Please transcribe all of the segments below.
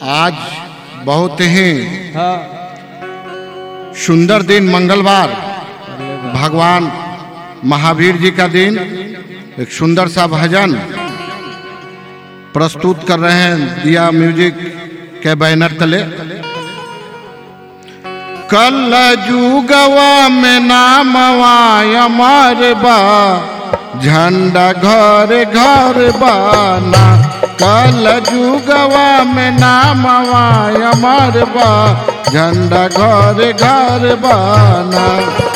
आज बहुत ही हाँ सुंदर दिन मंगलवार भगवान महावीर जी का दिन एक सुंदर सा भजन प्रस्तुत कर रहे हैं दिया म्यूजिक के बैनर तले कल जुगवा में नामवा अमर बा झंडा घर घर बाना कल जुगवा में नामवा अमर बा झंडा घर घर बाना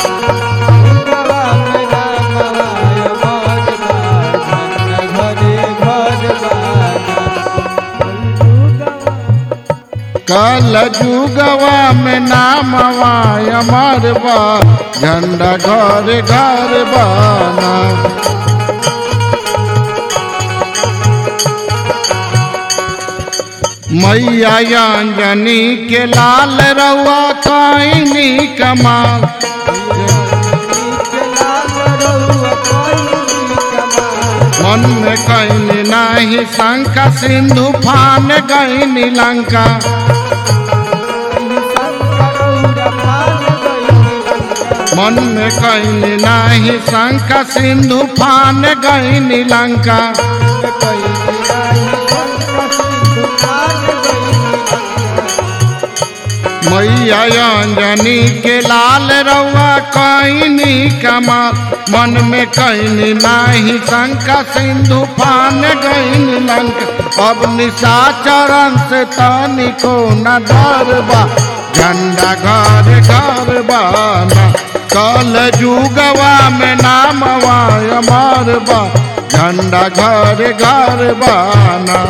कल जुगवा में नामवा अमर बा झंडा घर घर बाना मैया अंजनी के लाल रउआ कईनी कमाल मन में कईनी नाही शंका सिंधु फान गईनी लंका मन में कईनी नाही शंका सिंधु फान गईनी लंका मैया अंजनी के लाल रउआ कईनी कमाल मन में कईनी नाही शंका सिंधु फान गईनी लंका अब निशाचरण से तनिको न डरबा झंडा घर घर बाना कल जुगवा में नामवा अमर बा झंडा घर घर बाना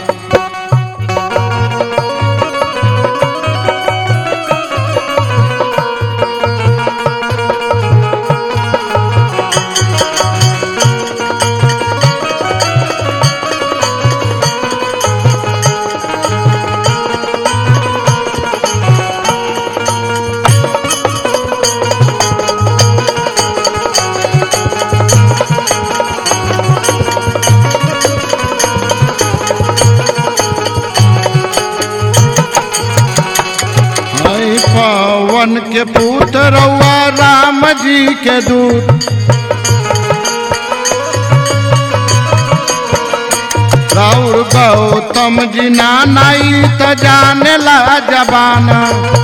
हई पवन के पुत्र रउआ राम जी के दूत राउर गौतम जी नानाई त जाने ला जबाना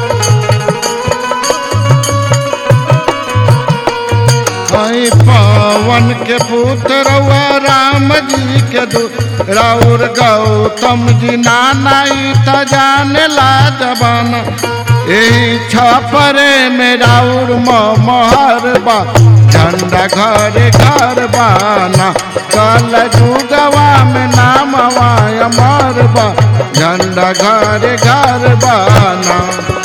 हई पवन के पुत्र रउआ राम जी के दूत राउर गौतम जी नानाई त जाने ला जबाना यही छपरे में राउर मोहर बा झंडा घर घर बाना कल जुगवा में नामवा अमर बा झंडा घर घर बाना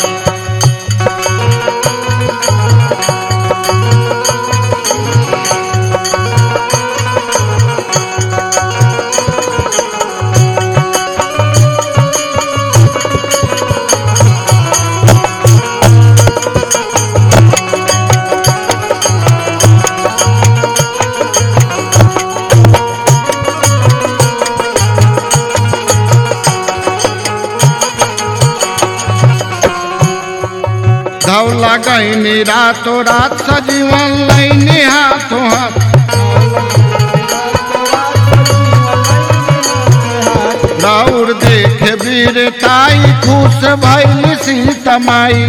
धौला गईनी रातो रात सजीवन लैनी हाथों हाथ राउर देख वीर ताई खुश भैल सीतमाई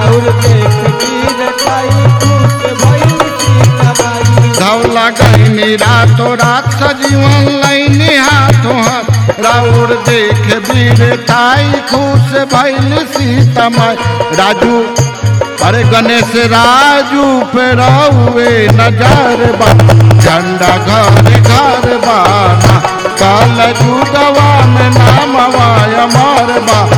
धौला गईनी रातो रात सजीवन लैनी हाथों हाथ राउर देख वीर ताई खुश भैल सीतमाई राजू अरे गणेश राजू पे रहुए नजर बा झंडा घर घर बाना काल जुगवा में नामवा अमर बा